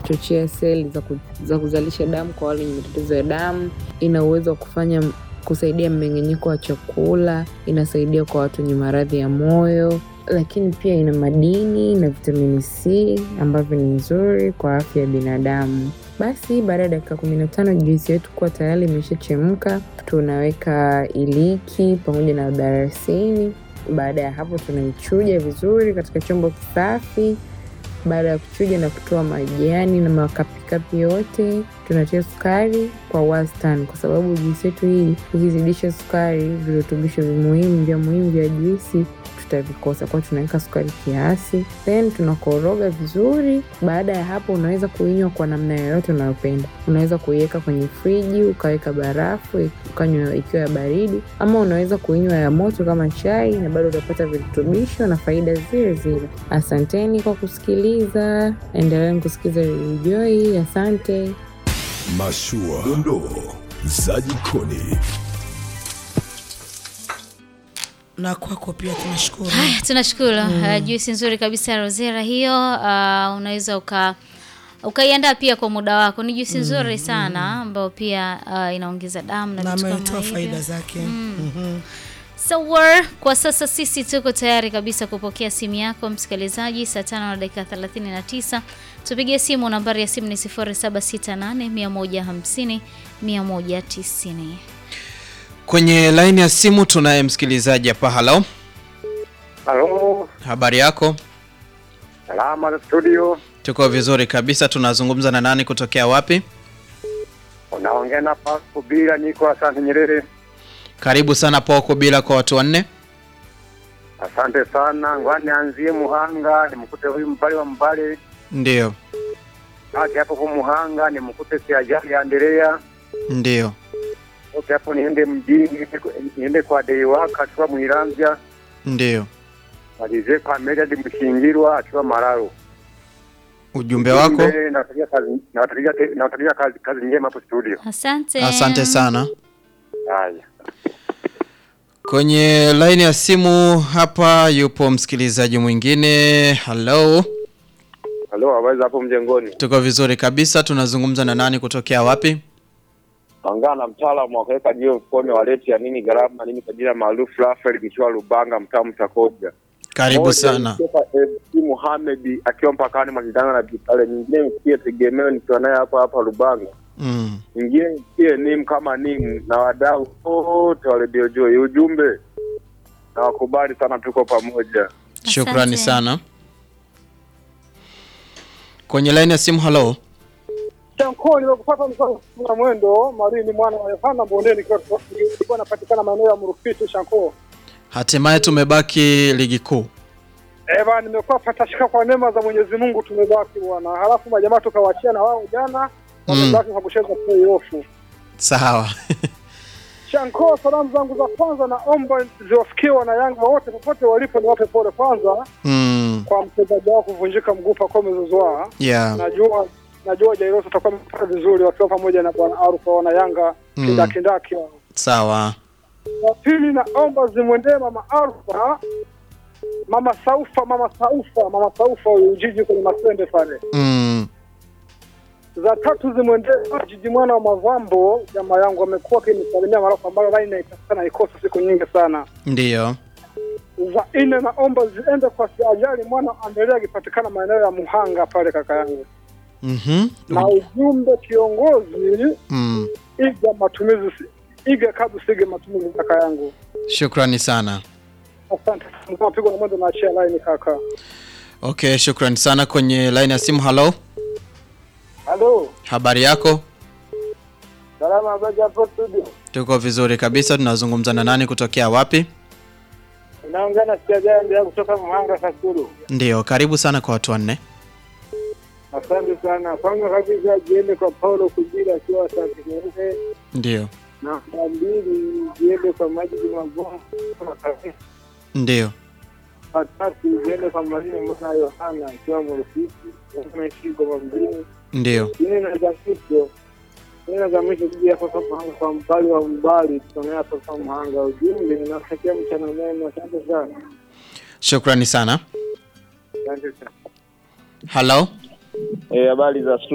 kuchochea seli za, ku, za kuzalisha damu kwa wale wenye matatizo ya damu. Ina uwezo wa kufanya kusaidia mmeng'enyeko wa chakula, inasaidia kwa watu wenye maradhi ya moyo, lakini pia ina madini na vitamini C ambavyo ni nzuri kwa afya ya binadamu. Basi baada ya dakika kumi na tano juisi yetu kuwa tayari imeshachemka, tunaweka iliki pamoja na darasini. Baada ya hapo, tunaichuja vizuri katika chombo kisafi. Baada ya kuchuja na kutoa majani na makapikapi yote, tunatia sukari kwa wastani, kwa sababu juisi yetu hii ukizidisha sukari, virutubisho muhimu vya muhimu vya juisi tutavikosa, kwa tunaweka sukari kiasi, then tunakoroga vizuri. Baada ya hapo, unaweza kuinywa kwa namna yoyote unayopenda. Unaweza kuiweka kwenye friji ukaweka barafu ukanywa ikiwa ya baridi, ama unaweza kuinywa ya moto kama chai, na bado utapata virutubisho na faida zile zile. Asanteni kwa kusikiliza, endeleeni kusikiliza Radio Joy. Asante. Mashua, dondoo za jikoni. na kwako pia tunashukuru. Haya, tunashukuru uh, juisi nzuri kabisa ya Rosera hiyo. Uh, unaweza uka ukaiandaa pia kwa muda wako. Ni juisi nzuri sana ambayo pia uh, inaongeza damu na na vitu kama ametoa hivyo. faida zake. Mhm. Sawa, kwa sasa sisi tuko tayari kabisa kupokea simu yako msikilizaji, saa tano na dakika 39. Tupigie simu, nambari ya simu ni 0768 150 190. Kwenye laini ya simu tunaye msikilizaji hapa. Halo, Halo, habari yako? salama za studio. Tuko vizuri kabisa. Tunazungumza na nani kutokea wapi? Unaongea na Pasco Bila, niko Asante Nyerere. Karibu sana Poko bila kwa watu wanne. Asante sana. Ngwani anzie Muhanga, nimkute huyu mbali wa mbali. Ndio, Hati hapo kwa Muhanga, nimkute si ajali ya Andrea. ndio. Ote hapo niende mjini, niende kwa Deiwaka akiwa Mwiramvya. Ndio. Malize kwa Medad Mshingirwa akiwa Mararo. Ujumbe wako. Ujumbe, Nawatakia kazi, nawatakia te- nawatakia kazi, kazi njema hapo studio. Asante. Asante sana. Haya. Kwenye laini ya simu hapa yupo msikilizaji mwingine. Halo, Halo, habari za hapo mjengoni? tuko vizuri kabisa. Tunazungumza na nani kutokea wapi? Ongea na mtaalamu wa kuweka jiwe mfukoni waleti ya nini gharama nini kwa jina maarufu Rafael Kichwa Lubanga mtaa Mtakoja. Karibu Moja sana. kutoka MC Mohamed akiwa mpakani mwa Tanga na Bitale, nyingine msikie tegemeo nikiwa naye hapa hapa Lubanga, Mm. nyingine msikie nim kama nim na wadau wote wa Radio Joy. Ujumbe na wakubali sana, tuko pamoja. Shukrani Asante. sana. Kwenye laini ya simu. Halo, Chanko nimekupata mkoa wa mwendo Marini mwana wa Yohana Bondeni kwa kwa napatikana maeneo ya Mrufiti Chanko. hatimaye tumebaki ligi kuu. Eh bana nimekuwa patashika kwa neema za Mwenyezi Mungu tumebaki bwana. Halafu majamaa tukawaachia na wao jana wamebaki kwa kucheza playoff. Sawa. Chanko, salamu zangu za kwanza naomba ziwafikie wana Yanga wote popote walipo, niwape pole kwanza mm. kwa mchezaji wao kuvunjika mguu Pacome Zouzoua. Yeah. Najua najua Jairos atakuwa amepata vizuri wakiwa pamoja na bwana Arufa wana Yanga Mm. kindakindaki hao. Sawa. Wa pili naomba zimwendee mama Alfa, mama Saufa, mama Saufa, mama Saufa huyu Ujiji kwenye Masende pale. Mm. Za tatu zimwendee Jiji mwana wa Mavambo, jamaa yangu amekuwa akinisalimia marafu ambayo laini naitafuta naikosa siku nyingi sana. Ndiyo. Za nne naomba ziende kwa Siajali mwana Anderea akipatikana maeneo ya Muhanga pale kaka yangu, Mhm. na ujumbe kiongozi, Mm. iga matumizi, iga kazi, sige matumizi kaka yangu. Shukrani sana. Asante sana, mapigo na mwendo naachia laini kaka. Okay, shukrani sana. Kwenye line ya simu. Halo, Halo, habari yako? salama habari hapo studio. Tuko vizuri kabisa. Tunazungumza na nani kutokea wapi? Naongea na Siajali kutoka Muhanga Kasulu. Ndiyo, karibu sana kwa watu wanne. Asante sana. Kwanza kabisa jiende kwa Paulo Kujira akiwa Asante Nyerere, Ndiyo, na namba mbili jiende kwa Majidi Magongo ndiyo. watatu ziende kwa Marine Mwana Yohana akiwa Mrufiki ameishi goma mjini. Ndiyo. Nne na za mwisho nne na za mwisho kuja hapa kwa Muhanga kwa mbali wa mbali tusomea hapa kwa Muhanga. Ujumbe ninatakia mchana mwema. Asante sana, Shukrani sana. asante sana. Halo, Eh, habari za